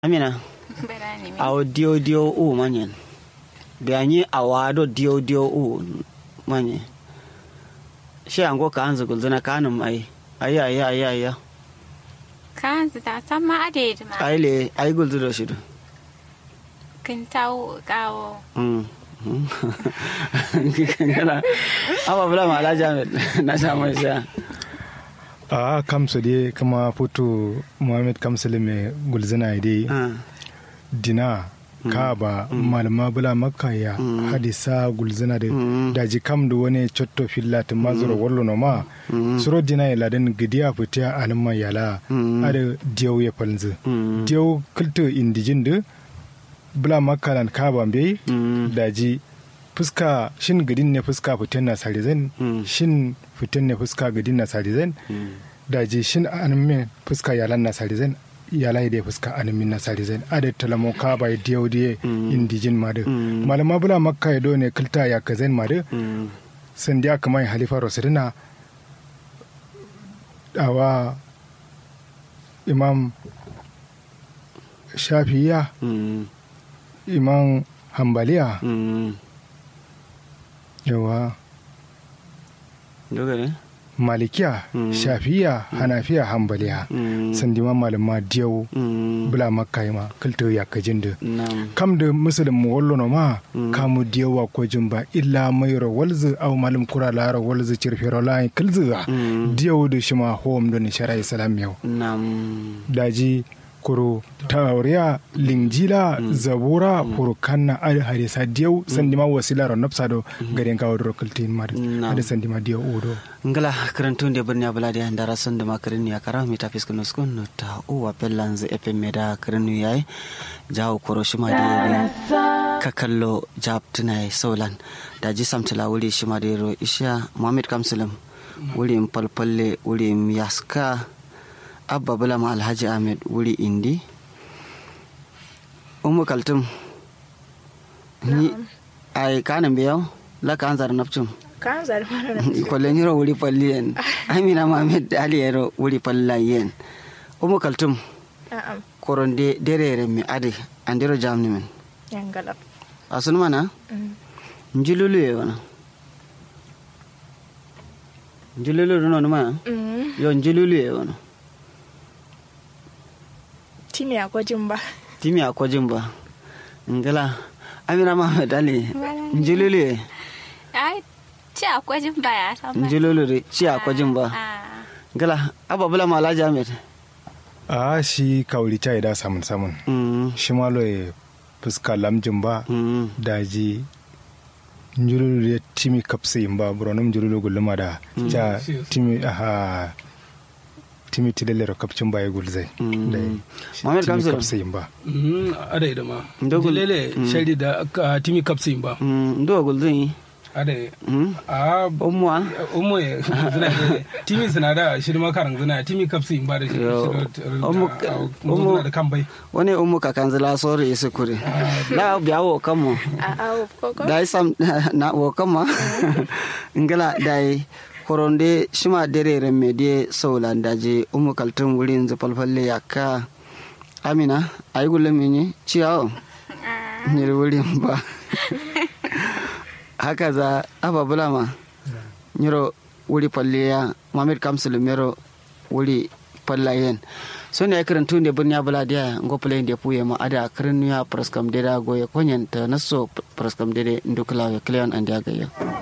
amina Berani mi. awo dio dio u manyen bianyi awado dio dio u manye shi ango ka anzu gulzuna kanum ai ai ai ai ai ai Kan ta sama ade ma. ai le ai gulzu do shi do Kin tawo kawo. mm mm. kana aba bula ma alhaji ahmed na sha mai sha a kamsu dai kama foto muhammad kamsul mai gulzina dai Ah, dina kaba malama bula makka ya hadisa gulzina da Mm. daji kam da wani cotto filla ta mazura wallo no ma suro dina ya ladan gidiya fitiya alma yala Mm. ada diyau ya falzu Mm. diyau kulto indijin da bula makka lan kaba bai Mm. daji fuska shin gidin ne fuska fitin na sarizan Mm. shin fitin ne fuska gidin na sarizan mm. daji shin animin fuska yalan na sarizan yalai da fuska animin na sarizan ada talamo ka bai diyo diye Mm. indijin ma da Mm. malama bula makka ya do ne kilta ya kazen ma da Mm. san dia kamar halifa rosirina awa imam shafiya Mm. imam hambaliya Mm. yawa dogare malikiya Mm. shafiya hanafiya hambaliya Mm. sandima malama diyau Mm. bula makka ma kilta ya kajin da nam kam da musulun mu wallo no ma Mm. kamu diyawa ko jumba illa mai ro walzu aw malum kura la ro walzu cirfero la kilzu Mm. diyaw da shima hom don shara islam yau nam daji kuro tauriya lingjila zabura furukanna al hadisa diyaw sandima wasila ro nafsa do garen kawo do kiltin mar Na'am. hada sandima diyaw odo ngala karantun da birni abula da ndara son da makarin ya kara mi tafi skun skun no ta uwa pellan za epe me da karin yayi jawo koro shima da yabi ka kallo jab tunai solan da ji samtila wuri shima da ro isha muhammad kamsulam wuri palpalle wuri yaska abba bulama alhaji ahmed wuri indi umu kaltum ni ai kanan biyaw la kan zar napchum kan zari mana na kwallon yaro wuri falli yen amina mamed ali yaro wuri falla yen umu kaltum na'am koronde derere mi ade andiro jamni men yan galab asun mana Mm. njululu ye wana njululu no ma Mm. yo njululu ye wana timi a gwajin ba timi akwajin ba ngala amina mamed ali njululu ye Ai ci akwai jin baya sama. njululu de ci akwajin ba Ah. ngala ababula malaji ahmed a shi kauri ta da samun samun mm shi malo ya fuska lamjin ba mm daji njululu ya timi kapse ba buronum njululu guluma da ja timi aha timi tilelero kapcin ba ya gulzai Mm. dai Muhammad timi Kamsul. kapse ba Mhm, ada ida ma Ndogul- lele shari da aka timi kapsin ba mm ndo gulzin ada mm a umwa umu ya zina da timi suna da shi ma karan zina timi kapsin ba da shi Yo. Umu- mu umu- zina da kan bai wani umu kakanzila sori isi kure la biya wo kamo a awo koko dai sam na wo kama ngala dai koronde shima derere me die sowlan daji umu kaltum wurin zu falfalle yakka amina ay gulle mini ciyawo nyiri wurin ba haka za aba bulama nyiro wuri falleya mamid kamsul mero wuri fallayen so ne kiran tun da birni bula dia ngo play da puye ma ada kiran ya praskam da goye konyen ta naso praskam da ndukla ya cleon and ya gaya